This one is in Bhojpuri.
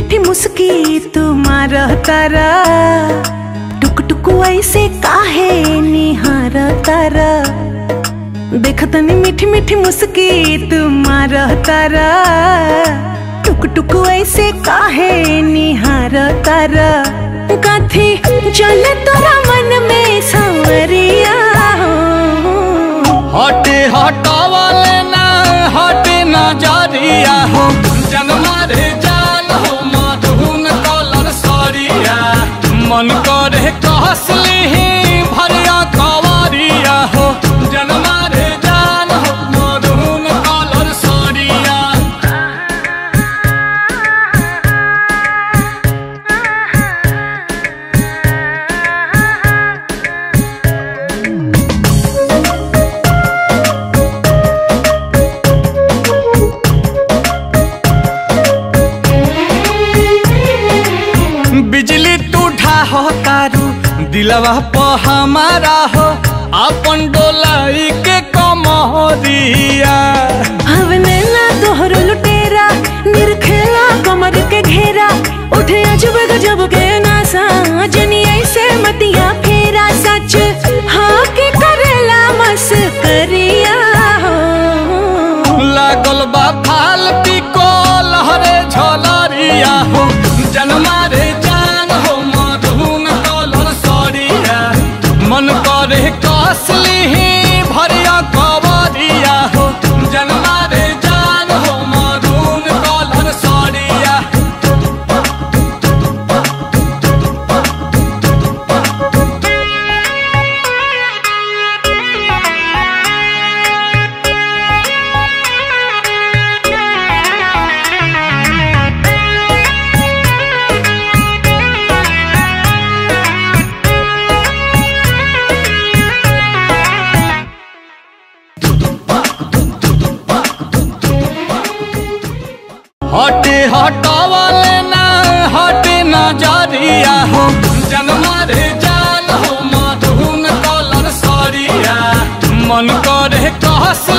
मीठी मुस्की तुम्हार तारा टुक टुक ऐसे काहे निहार तारा देखतनी मीठी मीठी मुस्की तुम्हार तारा टुक टुक ऐसे काहे निहार तारा कथी चले तोरा मन में सांवरिया हटे हटावले ना हटे नजरिया हो जनमा रे जान हो मधुन कलर सरिया मन करे कहसली भरिया कवरिया हो जनमा रे जान हो मधुन कलर सरिया बिजली तू ढाहो तारू दिलवा प हमारा हो अपन डोलाई के कमरिया हवने ना तोहरो लुटेरा निरखेला कमर के घेरा उठे अजब गजब के नासा जनी ऐसे मतिया फेरा सच हाँ के करेला मस करिया हो लागल बा फाल पिको लहरे झलरिया हो जनमा रे जान हो मधुन कलर सरिया मन करे कसली भरिया कवरिया हो जनमा रे जान हो मधुन कलर सरिया हटे हटावले ना हटे नजरिया हो जनमा रे जान हो मधुन कलर सरिया मन करे कहस